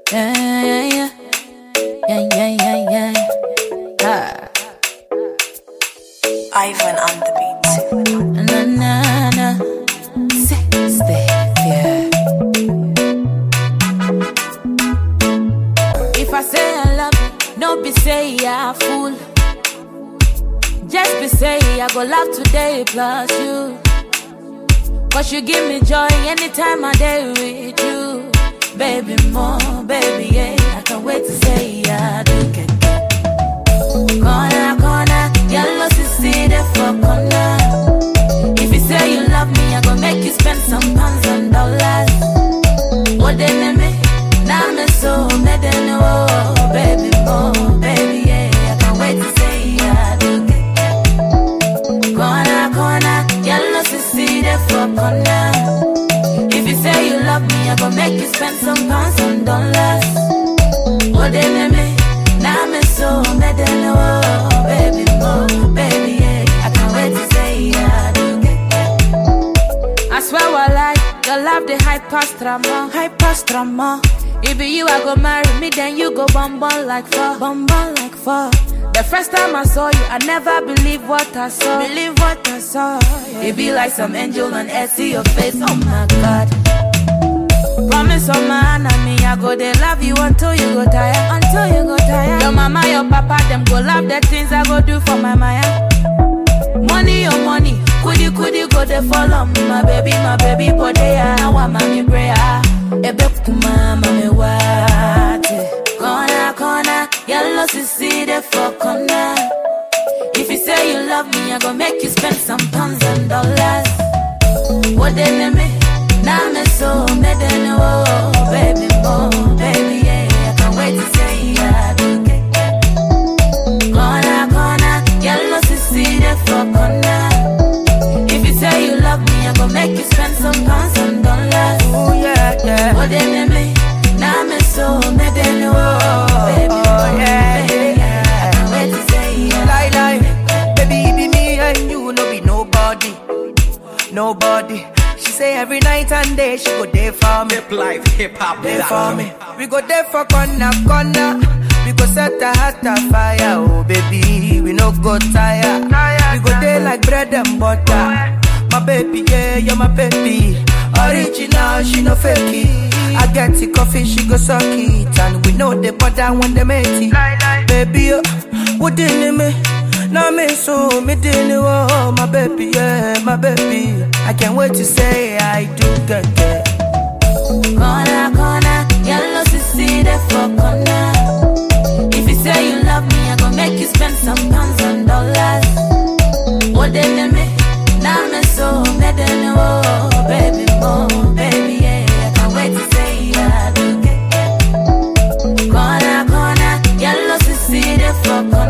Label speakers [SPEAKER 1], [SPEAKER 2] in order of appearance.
[SPEAKER 1] Yeah, yeah, yeah. Yeah, yeah, yeah, yeah. Ah.
[SPEAKER 2] Ivan on the beat.
[SPEAKER 1] Na, na, na. Sexy, yeah. If I say I love you, no be say I fool. Just be say I go love today plus you. Cause you give me joy anytime I day with you. Baby, more, baby, yeah. I can't wait to say I do get Corner, corner, yellow see there for corner. If you say you love me, I go make you spend some pounds and dollars. What they name me? Now me so me they know, baby, more, baby, yeah. I can't wait to say I do get Corner, corner, yellow see there for corner. If you say you love me, I go make you spend some pounds and dollars. What they name me? Now me so me they know, baby, more, baby, yeah. I can't wait to say I do get I swear I like your love the high past drama, high past drama. If be you, I go marry me, then you go bum bum like fuck, bum bum like fuck. The first time I saw you, I never believed what I saw. Believe what I saw. yeah. It be like some angel on earth, see your face. Oh my God. Promise on my enemy, I go they love you until you go tired. Until you go tired. Your mama, your papa, them go love the things I go do for my Maya. Money, your money, couldy couldy go they follow me, my baby, my baby, but they are now I'm mommy prayer. Ebe kuma mami wate. Corner, corner, yellow sissy they for corner. If you say you love me, I go make you spend some pounds and dollars. What they name me? Now me so me they know, baby, more, baby, yeah. I can't wait to say I do get Corner, corner, yellow sissy there for corner. If you say you love me, I go make you spend some pounds and dollars.
[SPEAKER 3] Oh yeah, yeah.
[SPEAKER 1] What they name me? Now me so me they know, baby,
[SPEAKER 3] Oh,
[SPEAKER 1] more,
[SPEAKER 3] yeah,
[SPEAKER 1] baby, yeah. I can't wait to say I
[SPEAKER 3] Lie, lie. Baby, it be me and you, no be nobody. Nobody. She say every night and day she go there for me.
[SPEAKER 4] Hip life, hip hop,
[SPEAKER 3] There for me. We go there for corner, corner. We go set a heart afire, oh baby. We no go tire. We go there like bread and butter. My baby, yeah, you're my baby. Original, she no fake it. I get the coffee, she go suck it. And we know the butter when they make it. Baby, oh, what in me? Now me so me didn't oh my baby, yeah, my baby. I can't wait to say I do get it.
[SPEAKER 1] Corner, corner, yellow sissy there for corner. If you say you love me, I go make you spend some pounds and dollars. What they name me? Now me so me they know, baby, more, baby, yeah. I can't wait to say I do get Corner, corner, yellow sissy there for corner.